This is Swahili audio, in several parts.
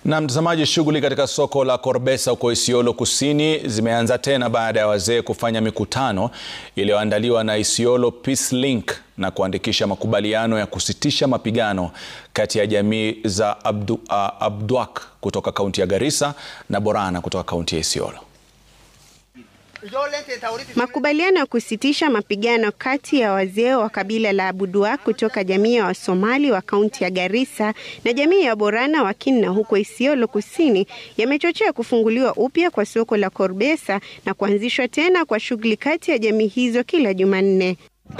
Na mtazamaji, shughuli katika soko la Korbesa huko Isiolo Kusini zimeanza tena baada ya wazee kufanya mikutano iliyoandaliwa na Isiolo Peace Link na kuandikisha makubaliano ya kusitisha mapigano kati ya jamii za Abdu, uh, Abduak kutoka kaunti ya Garissa na Borana kutoka kaunti ya Isiolo. Makubaliano ya kusitisha mapigano kati ya wazee wa kabila la Abuduak kutoka jamii ya Wasomali wa kaunti ya Garissa na jamii ya Borana wa Kinna huko Isiolo Kusini yamechochea kufunguliwa upya kwa soko la Korbesa na kuanzishwa tena kwa shughuli kati ya jamii hizo kila Jumanne.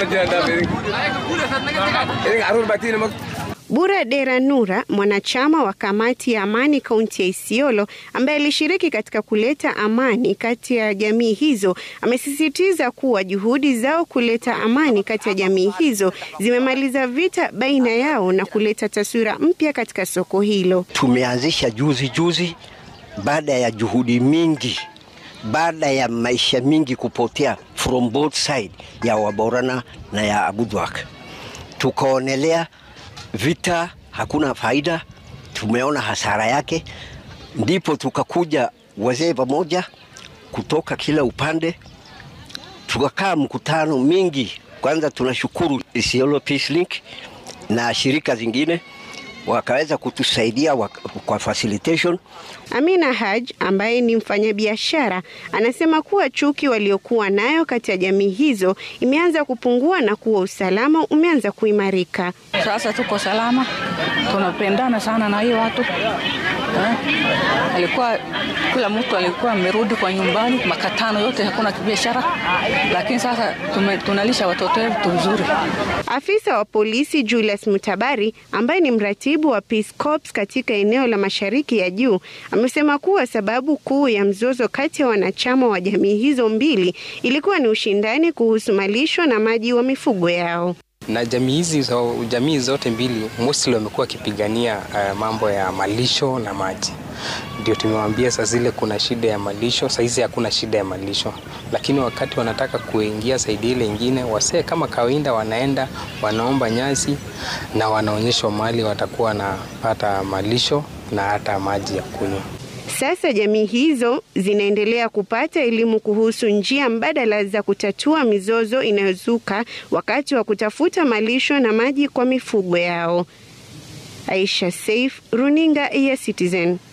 Bura Dera Nura, mwanachama wa kamati ya amani kaunti ya Isiolo, ambaye alishiriki katika kuleta amani kati ya jamii hizo, amesisitiza kuwa juhudi zao kuleta amani kati ya jamii hizo zimemaliza vita baina yao na kuleta taswira mpya katika soko hilo. Tumeanzisha juzi juzi, baada ya juhudi mingi, baada ya maisha mingi kupotea from both side ya Waborana na ya Abuduak, tukaonelea vita hakuna faida, tumeona hasara yake, ndipo tukakuja wazee pamoja kutoka kila upande, tukakaa mkutano mingi. Kwanza tunashukuru Isiolo Peace Link na shirika zingine wakaweza kutusaidia kwa facilitation. Amina Haj ambaye ni mfanyabiashara anasema kuwa chuki waliokuwa nayo kati ya jamii hizo imeanza kupungua na kuwa usalama umeanza kuimarika. Sasa tuko salama, tunapendana sana na hiyo watu eh. Alikuwa kila mtu alikuwa amerudi kwa nyumbani, makatano yote, hakuna biashara, lakini sasa tume, tunalisha watoto wetu vizuri. Afisa wa polisi Julius Mutabari ambaye ni mratibu wa Peace Corps katika eneo la Mashariki ya Juu amesema kuwa sababu kuu ya mzozo kati ya wanachama wa jamii hizo mbili ilikuwa ni ushindani kuhusu malisho na maji wa mifugo yao na jamii hizi so, jamii zote mbili mostly wamekuwa wakipigania uh, mambo ya malisho na maji. Ndio tumewambia saa zile kuna shida ya malisho, saa hizi hakuna shida ya malisho, lakini wakati wanataka kuingia saidi ile ingine, wasee kama kawaida wanaenda wanaomba nyasi na wanaonyeshwa mahali watakuwa wanapata malisho na hata maji ya kunywa. Sasa jamii hizo zinaendelea kupata elimu kuhusu njia mbadala za kutatua mizozo inayozuka wakati wa kutafuta malisho na maji kwa mifugo yao. Aisha Saif, Runinga ya Citizen.